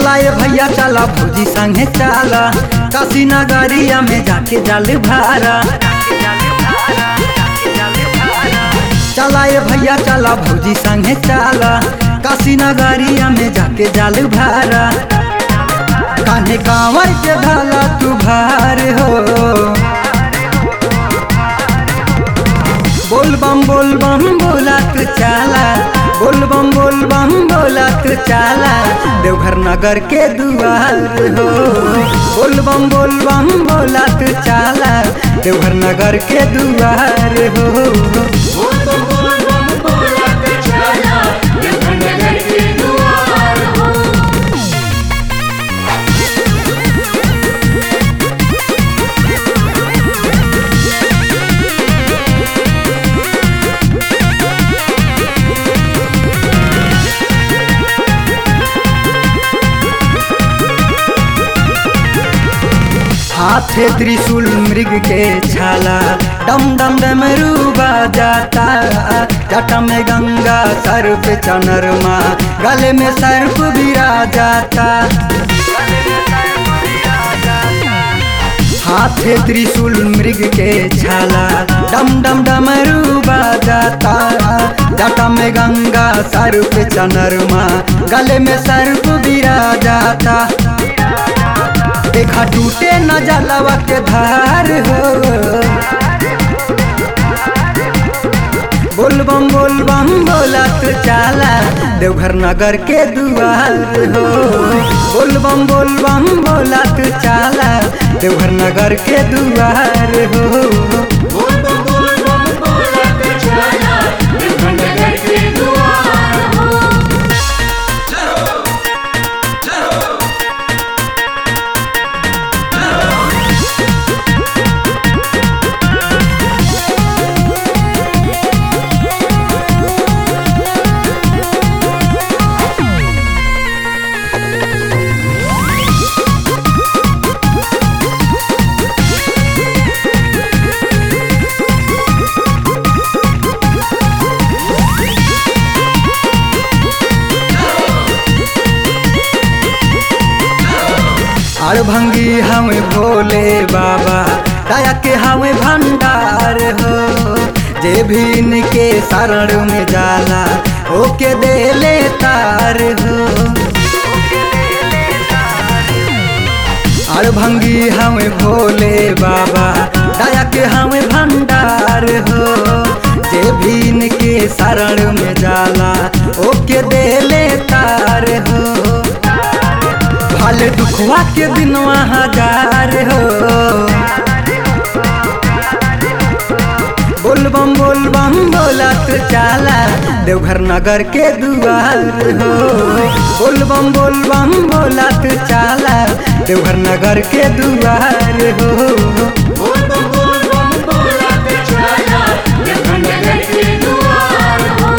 चला ये भैया चला भौजी संगे चला काशी नगरिया में जाके जल भारा चला ये भैया चला भौजी संगे चला काशी नगरिया में जाके जल भारा कान्हे कांवर के धाला तू भार हो बोल बम बोल बम बोला तू चाला बोल बम बोल बम बोला तू चाला देवघर नगर के दुआर हो बोल बम बोल बम बोला तू चाला देवघर नगर के दुआर हो बोल बम बोल बम बोला के चला देवघर नगर के द्वार हो हाथे त्रिशूल मृग के छाला डम डम डमरू जाता जटा में गंगा सर पे चनरमा गले में सर्प बिरा जाता हाथे त्रिशूल मृग के छाला डम डम डमरू जाता जटा में गंगा सर पे चनरमा गले में सर्प बिरा जाता देखा टूटे न जलवा के धार हो बोल बम बोल बम बोला तू चाला देवघर नगर के दुआर हो बोल बम बोल बम बोला तू चाला देवघर नगर के दुआर हो बोल बम बोल बम बोला के चला देवघर नगर के द्वार हो अड़भंगी हमें भोले बाबा दया के हमें भंडार हो जे भी इनके शरण में जाला ओके दे ले तार हो अड़भंगी हमें भोले बाबा दया के हमें भंडार हो जे भी इनके शरण में जाला ओके दे ले तार हो भले दुखवा के दिनवा हजार हो बोल बम बोल बम बोला तू चाला देवघर नगर के दुआर हो बोल बम बोल बम बोला तू चाला देवघर नगर के दुआर हो बोल बम बोल बम बोला के चला देवघर नगर के द्वार हो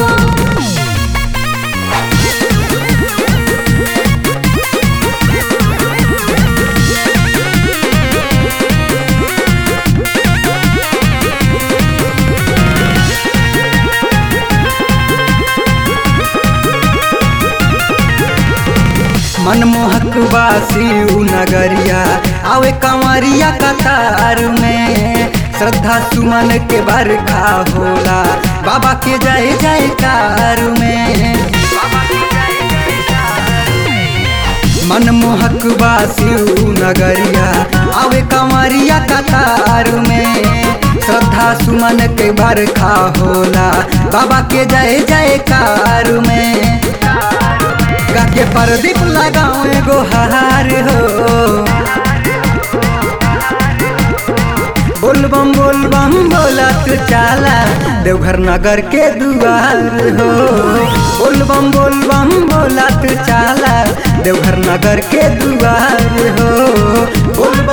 मनमोहक वासी उ नगरिया आवे कंवरिया कतार में श्रद्धा सुमन के बरखा होला बाबा के जय जयकार में मनमोहक वासी उ नगरिया आवे कंवरिया कतार में श्रद्धा सुमन के बरखा होला बाबा के जय जयकार में गा के प्रदीप लगाओ एगो हार हो बोल बम बोल बम बोला तू चाला देवघर नगर के दुआर हो बोल बम बोल बम बोला तू चाला देवघर नगर के दुआर हो बोल